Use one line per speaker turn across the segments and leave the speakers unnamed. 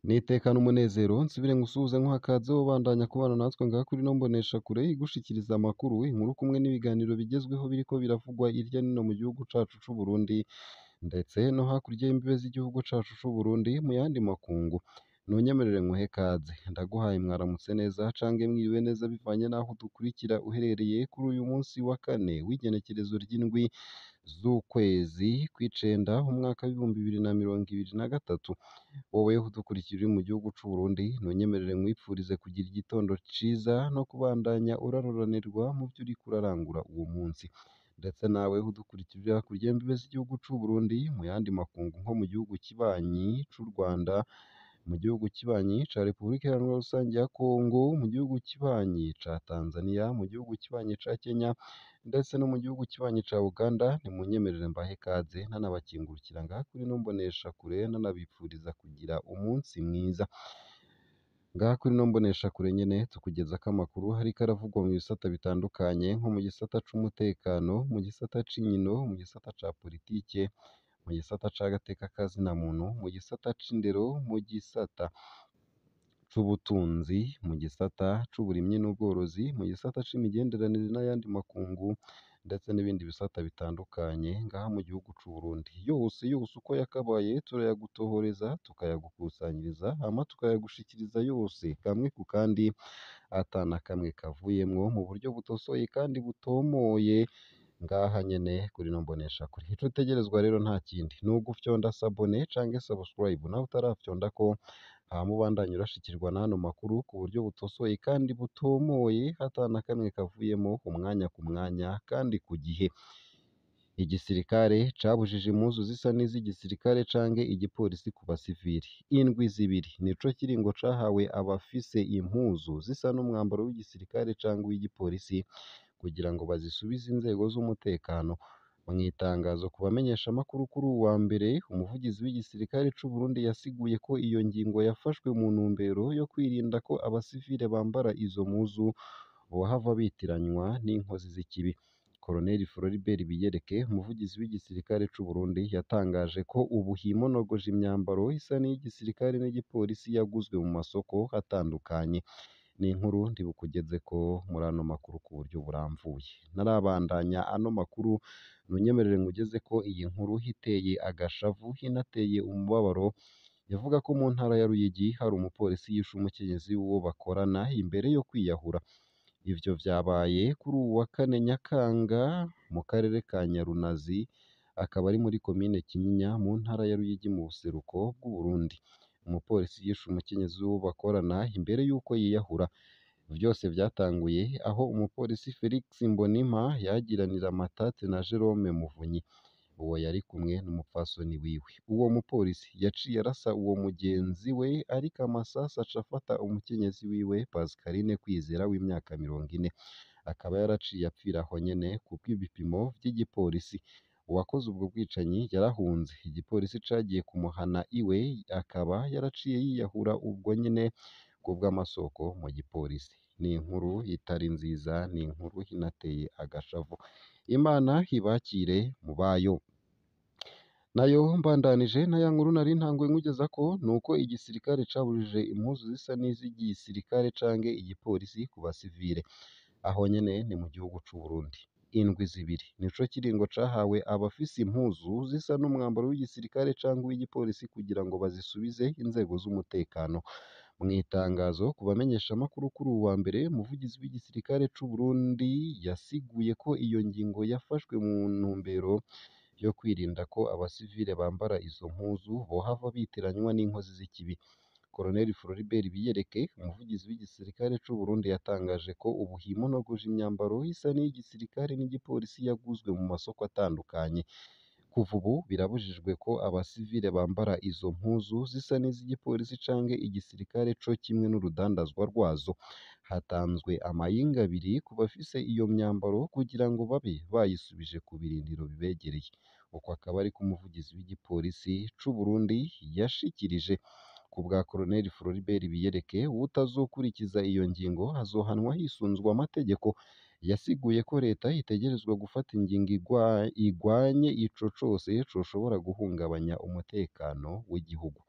nitekana umunezero nsubire ngusuhuze nkuha ikaze wobandanya kubana natwe ngaha kuri ino mboneshakure igushikiriza amakuru inkuru kumwe n'ibiganiro bigezweho biriko biravugwa irya nino mu gihugu cacu c'Uburundi ndetse no hakurya y'imbibe z'igihugu cacu c'Uburundi mu yandi makungu nunyemerere nkuhe ikaze ndaguhaye mwaramutse neza cange mwiriwe neza bivanye n'aho udukurikira uherereye kuri uyu munsi wa kane w'igenekerezo ry'indwi z'ukwezi kw'icenda umwaka w'ibihumbi bibiri na mirongo ibiri na gatatu wowe udukurikira uri mu gihugu c'Uburundi nunyemerere nkwipfurize kugira igitondo ciza no kubandanya uraroranirwa mu vyo uriko urarangura uwo munsi ndetse nawe udukurikira uri hakurya y'imbibe z'igihugu c'Uburundi mu yandi makungu nko mu gihugu kibanyi c'u Rwanda mu gihugu kibanyi ca Repubulika Iharanira Rusangi ya Kongo mu gihugu kibanyi ca Tanzania mu gihugu kibanyi ca Kenya ndetse no mu gihugu kibanyi ca Uganda nimunyemerere mbahe ikaze ntanabakingurukira ngaha kuri ino mboneshakure ntanabipfuriza kugira umunsi mwiza ngaha kuri ino mboneshakure nyene tukugezako amakuru hariko aravugwa mu bisata bitandukanye nko mu gisata c'umutekano mu gisata c'inkino mu gisata ca politike mu gisata c'agateka ka zina muntu mu gisata c'indero mu gisata c'ubutunzi mu gisata c'uburimyi n'ubworozi mu gisata c'imigenderanire n'ayandi makungu ndetse n'ibindi bisata bitandukanye ngaha mu gihugu c'Uburundi yose yose uko yakabaye turayagutohoreza tukayagukusanyiriza hama tukayagushikiriza yose kamwe ku kandi ata na kamwe kavuyemwo mu buryo butosoye kandi butomoye ngaha nyene kuri ino mboneshakure ico utegerezwa rero nta kindi ni ugufyonda sabone canke subscribe nawe utarafyondako hama ubandanye urashikirwa n'ano makuru ku buryo butosoye kandi butomoye ata na kamwe kavuyemo umwanya ku mwanya kandi ku gihe igisirikare cabujije impuzu zisa n'iz'igisirikare canke igipolisi ku basivili indwi zibiri nico kiringo cahawe abafise impuzu zisa n'umwambaro w'igisirikare canke w'igipolisi kugira ngo bazisubize inzego z'umutekano mw'itangazo ku bamenyeshamakuru kuri uwu wa mbere umuvugizi w'igisirikare c'Uburundi yasiguye ko iyo ngingo yafashwe mu ntumbero yo kwirinda ko abasivile bambara izo mpuzu bohava bitiranywa n'inkozi z'ikibi Colonel Floribert Biyereke umuvugizi w'igisirikare c'Uburundi yatangaje ko ubu himonogoje imyambaro isa n'iy'igisirikare n'igipolisi yaguzwe mu masoko atandukanye ni inkuru ndibukugezeko muri ano makuru ku buryo buramvuye ntarabandanya ano makuru nunyemerere nkugeze ko iyi nkuru hiteye agashavu hinateye umubabaro yavuga ko mu ntara ya Ruyigi hari umupolisi yishe umukenyezi w'uwo bakorana imbere yo kwiyahura ivyo vyabaye kuri uwu wa kane Nyakanga mu karere ka Nyarunazi akaba ari muri komine Kinyinya mu ntara ya Ruyigi mu buseruko bw'Uburundi umupolisi yishe umukenyezi w'uwo bakorana imbere y'uko yiyahura vyose vyatanguye aho umupolisi Felix Mbonimpa yagiranira amatati na Jerome Muvunyi uwo yari kumwe n'umupfasoni wiwe uwo mupolisi yaciye arasa uwo mugenzi we ariko amasasu aca afata umukenyezi wiwe Pascaline Kwizera w'imyaka mirongo ine akaba yaraciye apfira aho nyene kubw'ibipimo vy'igipolisi uwakoze ubwo bwicanyi yarahunze igipolisi cagiye kumuhana iwe akaba yaraciye yiyahura ubwo nyene kubw'amasoko mu gipolisi ni inkuru itari nziza ni inkuru inateye agashavu Imana ibakire mu bayo nayo mbandanije na ya nkuru nari ntanguye nkugezako nuko igisirikare cabujije impuzu zisa n'iz'igisirikare canke igipolisi ku basivile aho nyene ni mu gihugu c'Uburundi indwi zibiri nico kiringo cahawe abafise impuzu zisa n'umwambaro w'igisirikare canke w'igipolisi kugira ngo bazisubize inzego z'umutekano mw'itangazo ku bamenyeshamakuru kuri uwu wa mbere umuvugizi w'igisirikare c'Uburundi yasiguye ko iyo ngingo yafashwe mu ntumbero yo kwirinda ko abasivile bambara izo mpuzu bohava bitiranywa n'inkozi z'ikibi Colonel Floribert Biyereke umuvugizi w'igisirikare c'Uburundi yatangaje ko ubu himonogoje imyambaro isa n'iy'igisirikare n'igipolisi yaguzwe mu masoko atandukanye kuva ubu birabujijwe ko abasivile bambara izo mpuzu zisa n'iz'igipolisi canke igisirikare co kimwe n'urudandazwa rwazo hatanzwe amayinga abiri ku bafise iyo myambaro kugira ngo babe bayisubije ku birindiro bibegereye uko akaba ariko umuvugizi w'igipolisi c'Uburundi yashikirije ku bwa Colonel Floribert Biyereke uwutazokurikiza iyo ngingo azohanwa hisunzwe amategeko yasiguye ko leta itegerezwa gufata ingingo igwa- igwanye ico cose coshobora guhungabanya umutekano w'igihugu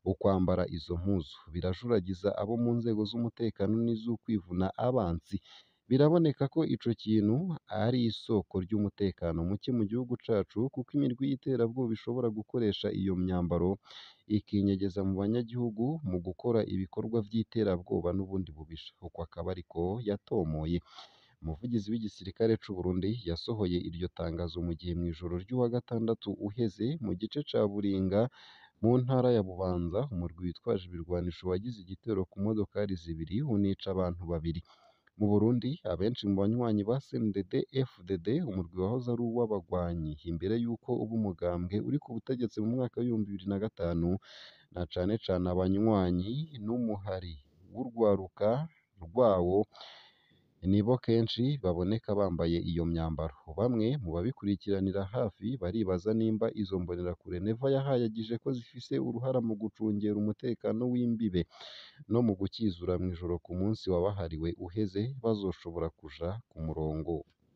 ukwambara izo mpuzu birajuragiza abo mu nzego z'umutekano n'iz'ukwivuna abansi biraboneka ko ico kintu ari isoko ry'umutekano muke mu gihugu cacu kuko imirwi y'iterabwoba ishobora gukoresha iyo myambaro ikinyegeza mu banyagihugu mu gukora ibikorwa vy'iterabwoba n'ubundi bubisha uko akaba ariko yatomoye umuvugizi w'igisirikare c'u Burundi yasohoye iryo tangazo mu gihe mw'ijoro ry'uwa gatandatu uheze mu gice ca Buringa mu ntara ya Bubanza umurwi witwaje ibirwanisho wagize igitero ku modokari zibiri unica abantu babiri mu Burundi abenshi mu banywanyi ba CNDD FDD umurwi wahoze ari uw'abagwanyi imbere y'uko uba umugambwe uri ku butegetsi mu mwaka w'ibihumbi bibiri na gatanu na cane cane abanywanyi n'umuhari w'urwaruka rwawo nibo kenshi baboneka bambaye iyo myambaro bamwe mu babikurikiranira hafi baribaza nimba izo mbonerakure Neva yahayagije ko zifise uruhara mu gucungera umutekano w'imbibe no mu gukizura mw'ijoro ku munsi wabahariwe uheze bazoshobora kuja ku murongo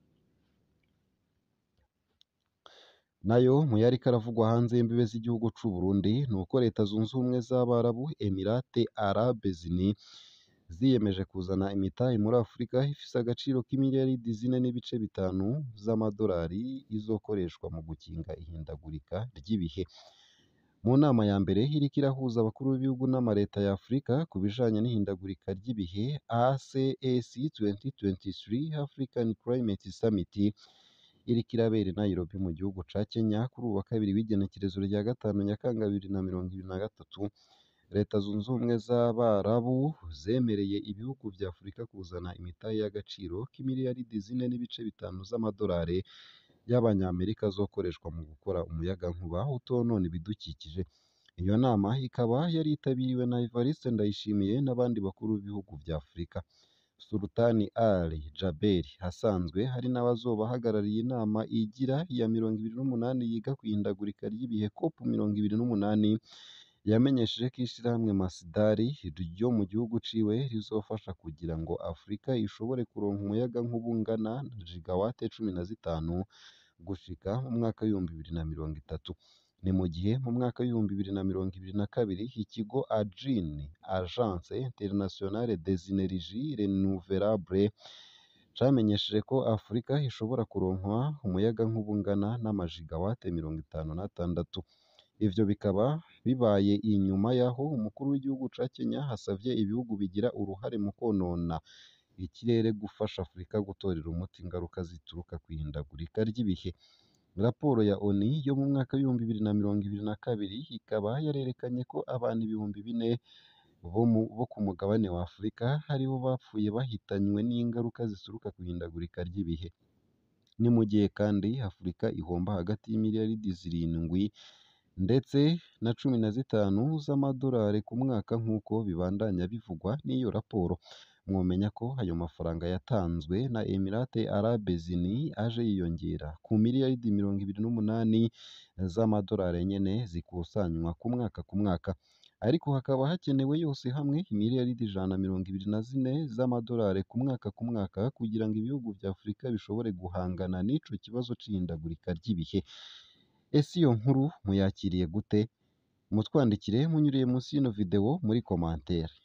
nayo mu yariko aravugwa hanze y'imbibe z'igihugu c'u Burundi nuko leta zunze ubumwe z'Abarabu Emirate Arabes Unis ziyemeje kuzana imitahe muri Afurika ifise agaciro k'imiliyaridi zine n'ibice bitanu z'amadolari izokoreshwa mu gukinga ihindagurika ry'ibihe mu nama ya mbere iriko irahuza abakuru b'ibihugu n'amareta ya Afurika ku bijanye n'ihindagurika ry'ibihe ACAC 2023 African Climate Summit iriko irabera i Nairobi mu gihugu ca Kenya kuri uwu wa kabiri w'igenekerezo rya gatanu Nyakanga bibiri na mirongo ibiri na gatatu leta zunze ubumwe z'Abarabu zemereye ibihugu vya Afurika kuzana imitahe y'agaciro k'imiliyaridi zine n'ibice bitanu z'amadolari y'abanyamerika azokoreshwa mu gukora umuyagankuba utonona ibidukikije iyo nama ikaba yari yitabiriwe na Evariste Ndayishimiye n'abandi bakuru b'ibihugu vya Afurika Sultani Ali Jaberi asanzwe hari n'abazoba bahagarariye inama igira iya mirongo ibiri n'umunani yiga ku ihindagurika ry'ibihe COP mirongo ibiri n'umunani yamenyesheje ko ishirahamwe Masdari ryo mu gihugu ciwe rizofasha kugira ngo Afurika ishobore kuronka umuyagankuba ungana na gigawate cumi na zitanu gushika mu mwaka w'ibihumbi bibiri na mirongo itatu ni mu gihe mu mwaka w'ibihumbi bibiri na mirongo ibiri na kabiri ikigo AGIN Agence Internationale des Energies Renouvelables camenyesheje ko Afurika ishobora kuronkwa umuyagankuba ungana n'amajigawate mirongo itanu n'atandatu ivyo bikaba bibaye inyuma y'aho umukuru w'igihugu ca Kenya hasavye ibihugu bigira uruhare mu konona ikirere gufasha Afurika gutorera umuti ingaruka zituruka kw'ihindagurika ry'ibihe raporo ya ONU yo mu mwaka w'ibihumbi bibiri na mirongo ibiri na kabiri ikaba yarerekanye ko abantu ibihumbi bine bo, mu, bo ku mugabane wa Afurika aribo bapfuye bahitanywe n'ingaruka zituruka kw'ihindagurika ry'ibihe ni mu gihe kandi Afurika ihomba hagati y'imiliyaridi zirindwi ndetse na cumi na zitanu z'amadolari ku mwaka nk'uko bibandanya bivugwa n'iyo raporo mwomenya ko ayo mafaranga yatanzwe na Emirate Arabes Unis aje yiyongera ku miliyaridi mirongo ibiri n'umunani z'amadolari nyene zikusanywa ku mwaka ku mwaka ariko hakaba hakenewe yose hamwe imiliyaridi ijana na mirongo ibiri na zine z'amadolari ku mwaka ku mwaka kugira ngo ibihugu vya Afurika bishobore guhangana n'ico kibazo c'ihindagurika ry'ibihe ese iyo nkuru muyakiriye gute mutwandikire munyuriye munsi y'ino video muri komantere